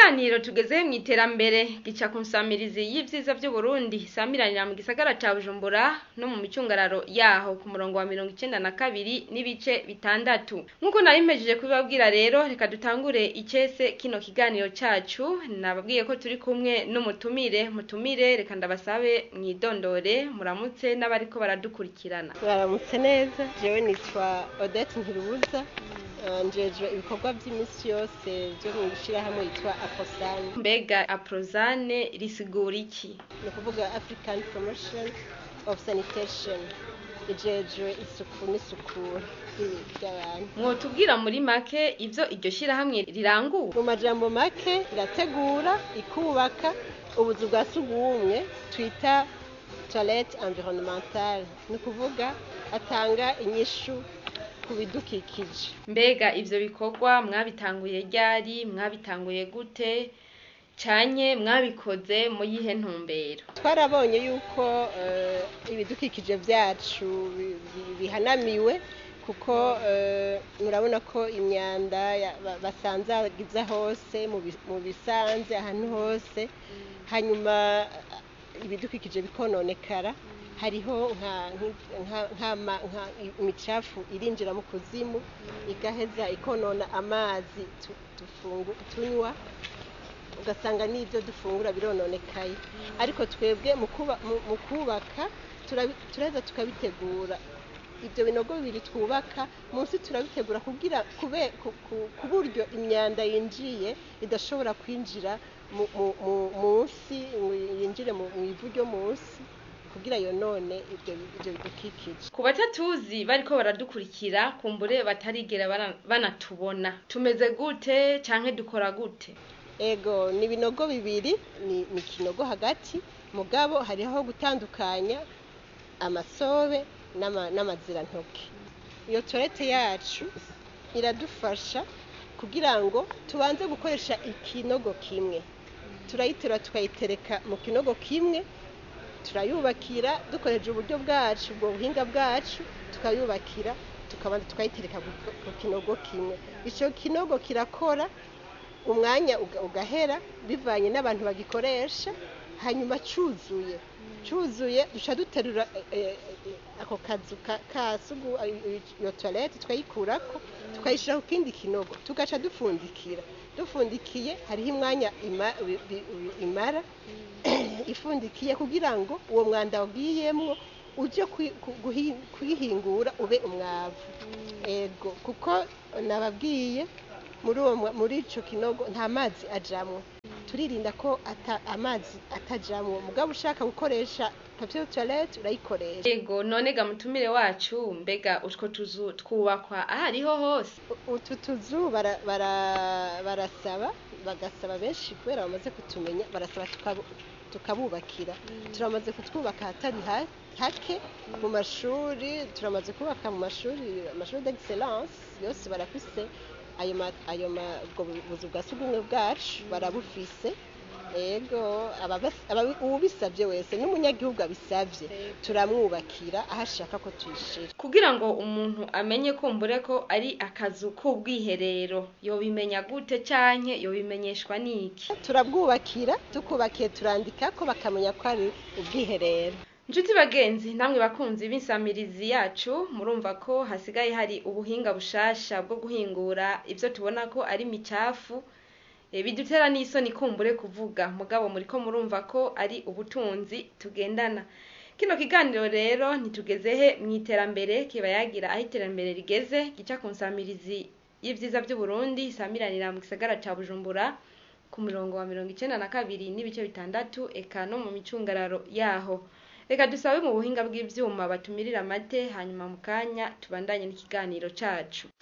kiganiro tugeze mu iterambere gica ku nsamirizi y'ivyiza vy'uburundi isamiranira mu gisagara ca bujumbura no mu micungararo yaho ku murongo wa mirongo icenda na kabiri n'ibice bitandatu nk'uko nari mpejeje kubibabwira rero reka dutangure icese kino kiganiro cacu nababwiye ko turi kumwe n'umutumire mutumire reka ndabasabe mwidondore muramutse n'abariko baradukurikirana baramutse neza jewe nitwa odette ntirubuza eh, njejwe ibikorwa vy'iminsi yose vyo mu ishirahamwe yitwa aposani mbega aprozane risigura iki ni ukuvuga african promotion of sanitation ijejwe isuku n'isukura ry'i- ry'abantu mwotubwira muri make ivyo iryo shirahamwe rirangura mu majambo make irategura ikubaka ubuzu bwa sugumwe twita toilette environnementale ni ukuvuga atanga inyishu ku bidukikije mbega ivyo bikorwa mwabitanguye ryari mwabitanguye gute canye mwabikoze mu yihe ntumbero twarabonye yuko eh, ibidukikije byacu bi- bi- bihanamiwe kuko eh, murabona ko imyanda ya- ba- basanzagiza hose mu bi- mu bisanze ahantu hose hanyuma eh, ibidukikije bikononekara hariho nka- nki- nka- nk'ama- nka imicafu irinjira mu kuzimu igaheza ikonona amazi tu- tufungu- tunywa ugasanga n'ibyo dufungura birononekaye ariko twebwe mu kuba- mu- mu kubaka turabi- turaheza tukabitegura ibyo binogo bibiri twubaka munsi turabitegura kugira kube ku- ku- ku buryo imyanda yinjiye idashobora kwinjira mu- mu- mu- munsi ngo yinjire mu mu ivu ryo munsi kugira yonone ibyo ibyo bidukikije ku batatuzi bariko baradukurikira kumbure batarigera bana- banatubona tumeze gute canke dukora gute ego ni ibinogo bibiri ni ni ikinogo hagati mugabo hariho aho gutandukanya amasobe n'ama- n'amazirantoke iyo torete yacu iradufasha kugira ngo tubanze gukoresha ikinogo kimwe turayiterura tukayitereka mu kinogo kimwe turayubakira dukoresheje uburyo bwacu ubwo buhinga bwacu tukayubakira tukabanza tukayitereka ku- ku kinogo kimwe icyo kinogo kirakora umwanya uga- ugahera bivanye n'abantu bagikoresha hanyuma cyuzuye cyuzuye duca duterura eh, eh, ako kazu ka- ka sugu eh, iyo toilette tukayikurako tukayishyira ku kindi kinogo tugaca dupfundikira dufundikiye hariho imwanya ima- bi- bi- imara ifundikiye kugira ngo uwo mwanda wagiyemwo uje kwi- ku- guhi- kwihingura ube umwavu ego kuko nababwiye muri uwo mwa- muri ico kinogo nta mazi ajamwo turirinda ko ata, amazi atajamwo mugabo ushaka gukoresha papier toilette urayikoresha ego none ga mutumire wacu mbega utwo tuzu twubakwa ahariho hose U- utu tuzu bara- bara- barasaba bagasaba benshi kubera bamaze kutumenya barasaba tukabu- tukabubakira turamaze kutwubaka ahatari ha- hake mu mashuri turamaze kubaka mu mashuri amashuri d'excellence yose barafise ayo ma- ayo ma- ubwo bu- buzu bwa sugumwe bwacu barabufise ego ababas- ababi- uwubisabye wese n'umunyagihugu abisabye turamwubakira aho ashaka ko tuyishira kugira ngo umuntu amenye kumbure ko ari akazu k'ubwiherero yobimenya gute canke yobimenyeshwa n'iki turabwubakira tukubakiye turandika ko bakamenya ko ari ubwiherero Nshuti bagenzi namwe bakunzi b'insamirizi yacu murumva ko hasigaye hari ubuhinga bushasha bwo guhingura ivyo tubona ko ari micafu e, bidutera n'isoni kumbure kuvuga mugabo muriko murumva ko ari ubutunzi tugendana kino kiganiro rero ntitugeze he mw'iterambere kiba yagira aho iterambere rigeze gica ku nsamirizi y'ivyiza vy'uburundi isamiranira mu gisagara ca bujumbura ku mirongo wa mirongo icenda na kabiri n'ibice bitandatu eka no mu micungararo yaho reka dusabe mu buhinga bw'ivyuma batumirira amate hanyuma mu kanya tubandanye n'ikiganiro cacu